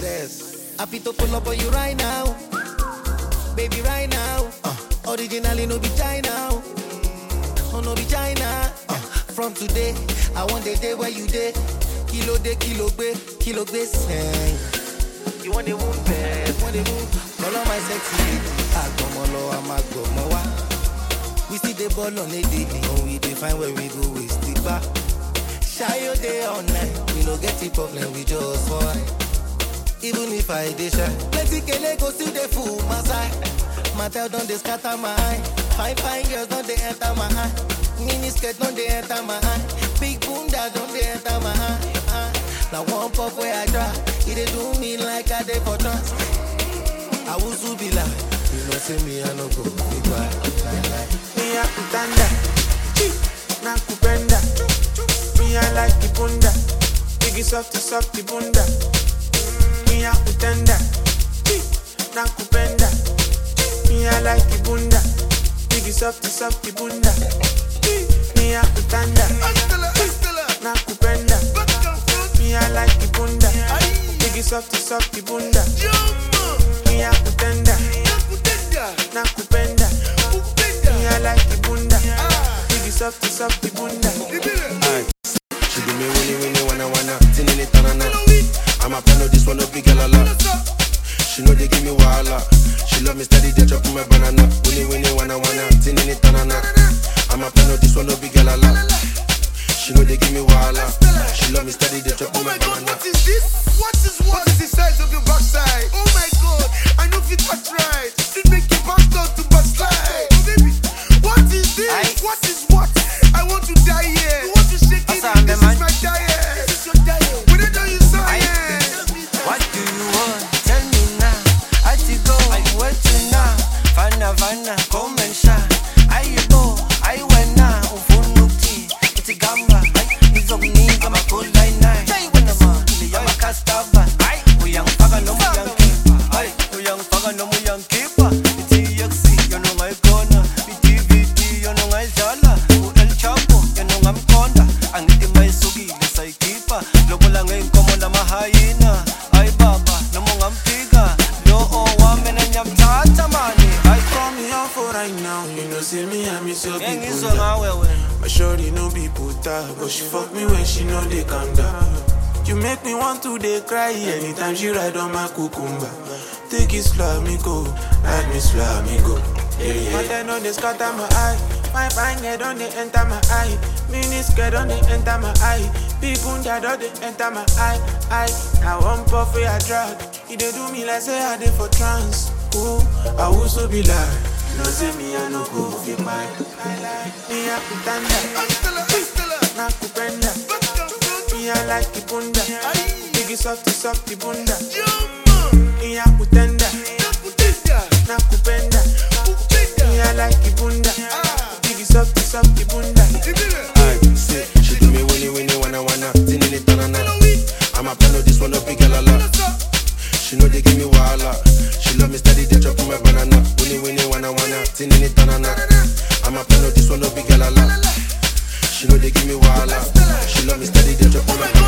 baddest. Happy to pull up on you right now. Baby, right now. Uh, originally, no be China. Oh, no be China. Uh, from today, I want the day where you day. Kilo day, kilo be, kilo be sing. You want the moon, babe? Want the moon? Call on my sexy lady. Agbomolo, I'm agbomowa. We see the ball on a daily. When we define where we go, we stick back. Shy your day all night. We no get the problem, we just fight. Even if I dey shy, plenty kele go still dey full my side. Matel don dey scatter my eye. Fine fine girls don dey enter my eye. Mini skirt don dey enter my eye. Big bunda don dey enter my eye. eye. Na one puff wey I try, e dey do me like I dey for trance. I wuzu be like, you know say me I no go be quiet. Lie, lie. Me a kutanda, na kupenda. Me I like the bunda, biggie softy softy bunda. Me a kutanda, na kupenda. Me I like the bunda, biggie softy softy bunda. Me a kutanda, na kupenda. Me I like the bunda, biggie softy softy bunda. Me a kutanda, na kupenda. Me I like the bunda, biggie softy softy bunda. She do me winnie winnie wanna wanna tinini tanana. I'm a plan this one no big girl a lot. She know they give me wahala. She love me steady, they chop my banana. Winnie winnie wanna wanna tinini tanana. I'm a plan this one no big girl a lot. She know they give me wahala. She love me steady, they chop Oh my my god, banana. what is this? What is what is the size of your backside? Oh my god, I know fit touch right. It make your back down to backslide. Oh baby, what is this? Aye. What is what? I want to die here. You want to shake it? Asa, This man. is my diet. This is your diet. When I tell you science. What do you want? Tell me now. I to go. I went to now. Fana fana, come and shine. I go. I went now. Ufunuki. It's a gamba. It's a nigga. I'm a cool line nine. Say when I'm on. I'm a castava. We young faga no we young keeper. Ay, we young faga no we young keeper. It's EXC, you know my corner. It's DVD, you know my zala. U El Chapo, you know I'm corner. Angithi mayisuki lesayikhipha lobola ngeyinkomo namahayina hayi baba noma ungamphika lo owami nanyamthatha mani hayi Call me out for right now, you know see me I miss your ngeke ngizwe people. ngawe wena My shorty no be puta, but she fuck me when she know they calm down. You make me want to dey cry anytime she ride on my cucumber. Take it slow, me go, ride me slow, me go. Yeah, yeah. But then on they scatter my eye, my fine head on they enter my eye, mini skirt on they enter my eye, big bunda on they enter my eye, eye. Now one puff where I drag, it dey do me like say I dey for trance. Ooh, I also be like, no say me I no go fit my, me a kutanda. na kupenda Me I like the bunda Biggie softy softy bunda Me I kutenda Na kupenda Me I like the bunda Biggie softy softy bunda Aye, say, she do me winnie winnie wanna wanna tinini tanana. I'm a plan this one no big girl a lot. She know they give me wahala. She love me steady, they chop my banana. Winnie winnie wanna wanna tinini tanana. I'm a plan this one no big girl a lot. She know they give me wahala. She love me steady, they chop my banana.